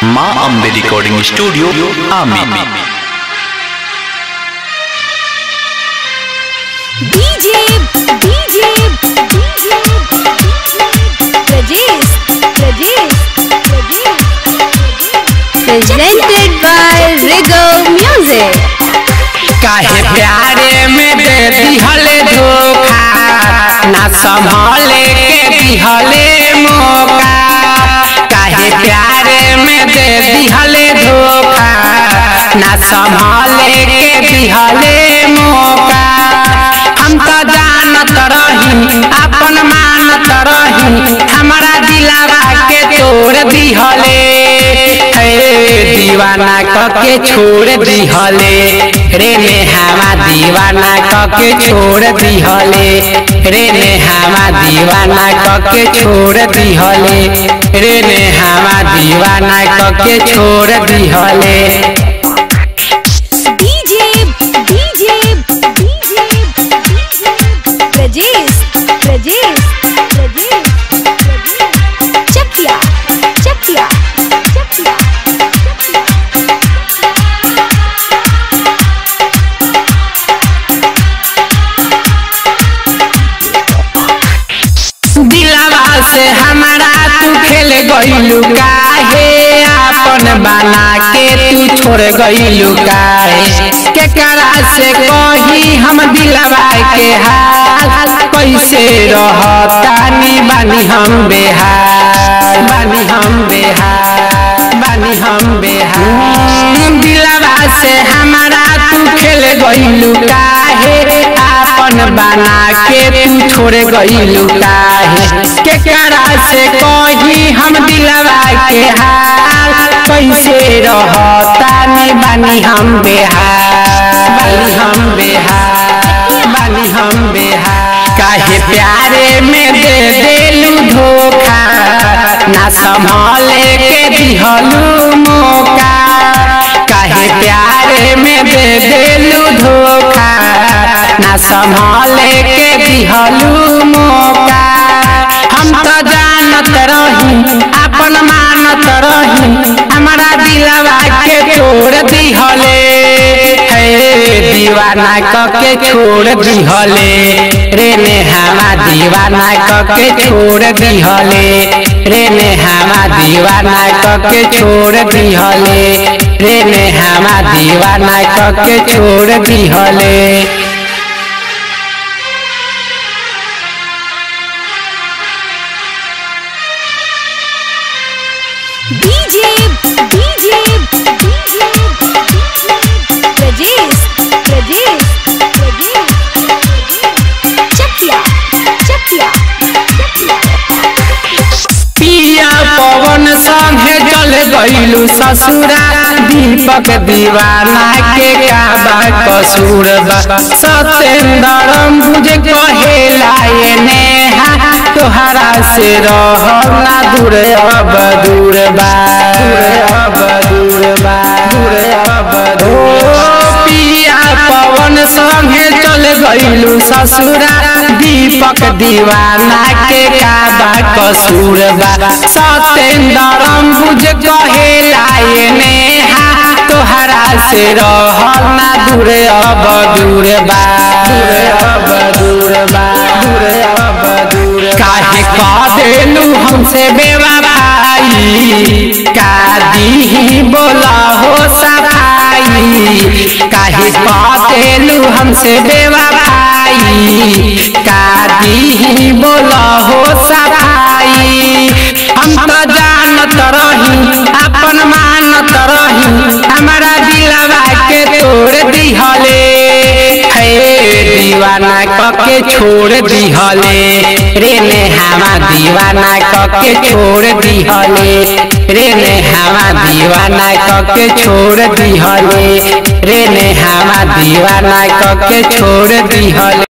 माँ Ambe recording studio Aamir DJ DJ DJ Prajesh Prajesh presented by Rigo Music काहे प्यारे में दे दिहले धोखा ना संभाले के दिहले मौका काहे प्यारे में दे दिहले धोखा ना संभाले के दिहले मौका हम तो जानत रही अपन मानत रही हमारा दिलावा के तोड़ दिहले हे दीवाना कके छोड़ दिहले रे नेहावा दीवाना कके छोड़ दिहले रे नेहावा दीवाना कके छोड़ दिहले रे नेहावा दीवाना कके छोड़ दिहले DJ DJ DJ Prajesh Prajesh Prajesh Chakiya Chakiya Chakiya दिलावा से हमारा तू खेल गईलू काहे आपन बना के तू छोड़ गईलू काहे केकरा से कही हम दिलावा के हाल कैसे रहतानी बानी हम बेहाल बानी हम बेहाल बानी हम बेहाल दिलावा से हमारा तू खेल गईलू काहे आपन बना के तू छोड़ गईलू काहे केकरा से कही हम दिलवा के हाल कैसे रहतानी बानी हम बेहाल बानी हम बेहाल बानी हम बेहाल काहे प्यारे में दे देलू धोखा ना संभाले के दिहलू मौका काहे प्यारे में दे देलू धोखा ना संभाले के दिहलू मौका हम तो जानत रही अपन मानत रही हमारा दिलवा के तोड़ दिहले हे दीवाना कके छोड़ दिहले रे नेहावा दीवाना कके छोड़ दिहले रे नेहावा दीवाना कके छोड़ दिहले रे नेहावा दीवाना कके छोड़ दिहले DJ DJ DJ Prajesh Prajesh Prajesh Chakiya Chakiya पिया पवन संगे चल गईलू ससुरा दीपक दीवाना के काबा कसूर बा सतेंद्र मुझे कहेला ये नेहा तोहरा से रहब ना दूर अब दूर बा दूर अब दूर बा दूर अब दूर पिया पवन संगे चल गईलू ससुरा दीपक दीवाना के काबा कसूर बा सतेंद्र बुझ कहेला ये नेहा तोहरा से रहल ना दूर अब दूर बा दूर अब दूर बा दूर अब दूर काहे कह देलू हमसे बेवफाई का दी बोला हो सफाई काहे कह देलू हमसे बेवफाई का दी बोला हो सफाई हम तो जानत रही अपन मानत रही हमारा दिलवा के तोड़ दिहले हे दीवाना कके छोड़ दिहले रे नेहावा दीवाना कके छोड़ दिहले रे नेहावा दीवाना कके छोड़ दिहले रे नेहावा दीवाना कके छोड़ दिहले